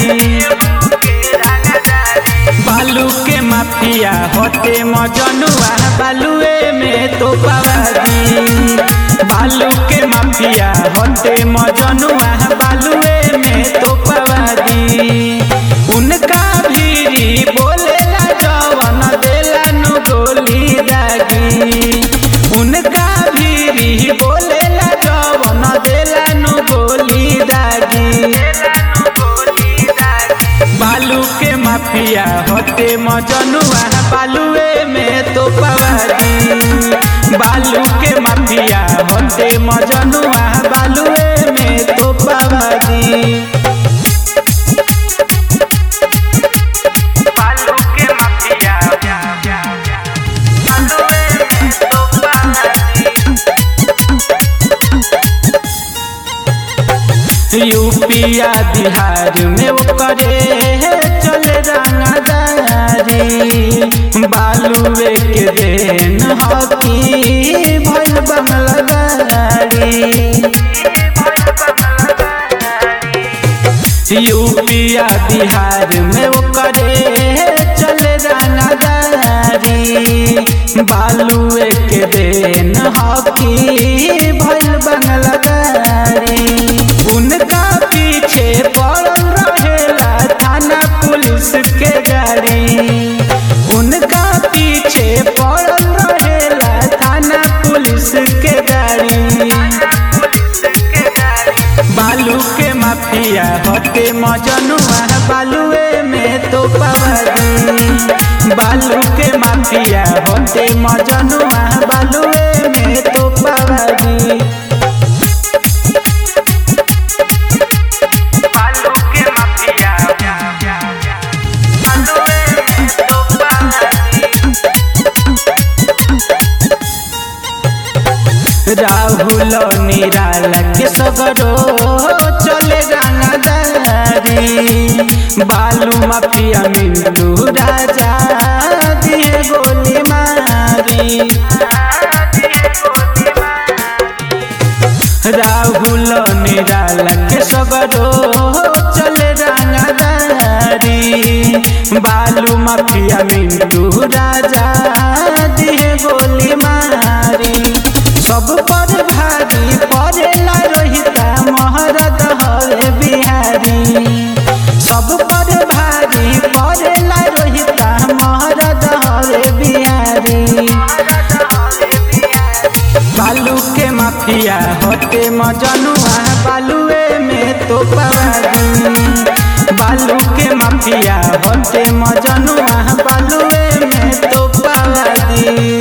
बालू के माफिया होते मजनुआ बालुए में तो पावादी बालू के माफिया होते मजनुआ बालुए में तो पावादी उनका भीरी बोलेला जवन देला नु गोली दागी उनका भीरी बोलेला जवन देला नु गोली दागी बालू के माफिया होते मजनुआ बालुए में तो पवादी बालू के माफिया होते मजनुआ बालुए में तो पवादी बालू के माफिया बालूए में तो पावादी यूपिया बिहार में वो करे चले रंगदारी बालुए के देन हकी भइल बंगला गाड़ी यूपिया बिहार में वो करे चले रंगदारी बालुए के देन हकी भइल बंगला गाड़ी उनका पीछे पड़ल रहेला थाना पुलिस के गाड़ी उनका पीछे पड़ल रहेला थाना पुलिस के गाड़ी बालू के माफिया होते मजनुआ बालुए में तो पवादी बालू के माफिया होते मजनुआ बालुए में तो पवादी बालू के माफिया बालूए में तो पावादी राहुल निराला के सगरो चले रंगदारी बालू माफिया मिंटू राजा दिए गोली मारी राहुल निराला के सगरो चले रंगदारी बालू माफिया मिंटू राजा दिए गोली मारी सब पर भारी पड़ेला रोहिता महरद हरे बिहारी सब पर भारी पड़ेला रोहिता महरद हरे बिहारी बालू के माफिया होते मजनुआ बालुए में तो पवादी बालू के माफिया होते मजनुआ बालुए में तो पवादी